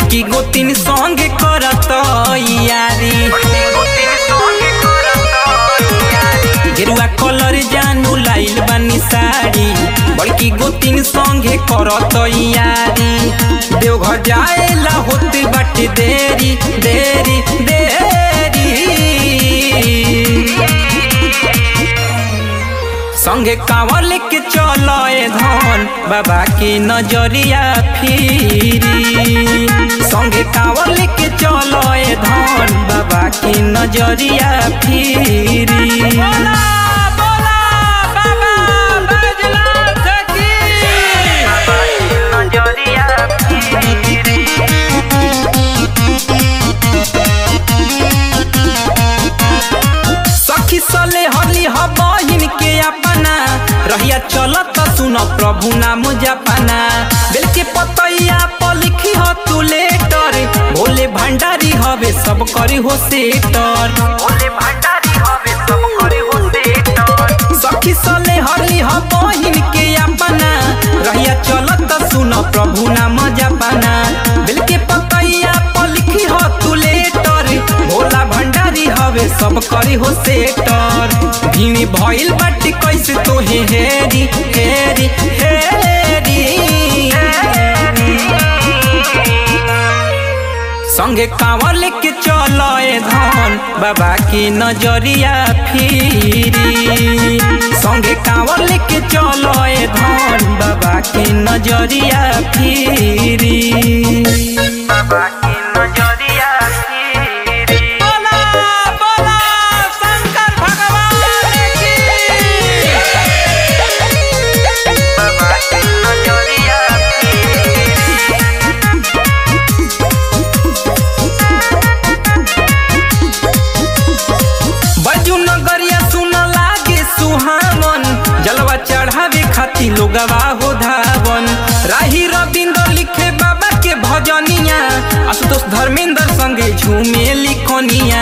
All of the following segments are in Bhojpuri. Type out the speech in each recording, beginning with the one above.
बड़की गोतिन संगे करत यारी गेरुआ कलर जानू लाइल बानी साड़ी बड़की गोतिन संगे करत यारी देवघर जाएला होते बाटे देरी देरी देरी संगे कांवर लेके चलो ए धन बाबा की नजरिया फिरी संगे कांवर लेके चलो ए धन बाबा की नजरिया फिरी बोला बोला बाबा बैजनाथ की नजरिया फिरी सखी सले हली ह बहिन के अपना रहिया चलत सुन प्रभु नाम जपना बेल के पतैया पर लिखी ह तू लेटर भोले भंडारी हवे सब करी हो सेटर भोले भंडारी हवे सब करी हो सेटर सखी सले हली ह बहिन के अपना रहिया चलत सुन प्रभु नाम जपना बेल के पतैया पर लिखी ह तू लेटर भोला भंडारी हवे सब करी हो सेटर भीनी भइल बाटे कैसे तोहे हेरी हेरी हेरी संगे कांवर लेके चलो ए धन बाबा की नजरिया फिरी संगे कांवर लेके चलो ए धन बाबा की नजरिया फिरी बाबा की नजरिया फिरी बोला बोला शंकर भगवान की बाबा की नजरिया बजू नगरिया सुन लागे सुहावन जलवा चढ़ावे खाती लोगवा हो धावन राही रविंद्र लिखे बाबा के भजनिया आशुतोष धर्मेंद्र संगे झूमे लिखनिया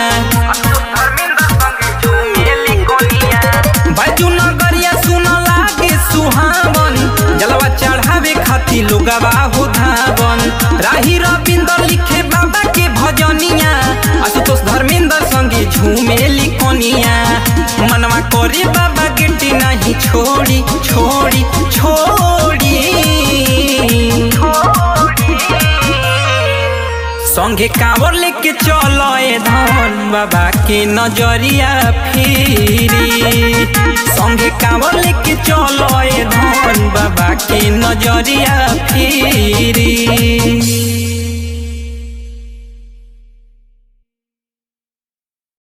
बजू नगरिया सुन लागे सुहावन जलवा चढ़ावे खाती लोगवा हो धावन राही रविंद्र लिखे बाबा के भजनिया आशुतोष धर्मेंद्र संगे झूमे लिखनिया मनवा करे बाबा गिट्टी नहीं छोड़ी छोड़ी छोड़ी संगे कांवर लेके चलो ए धन बाबा के नजरिया फिरी संगे कांवर लेके चलो ए धन बाबा के नजरिया फिरी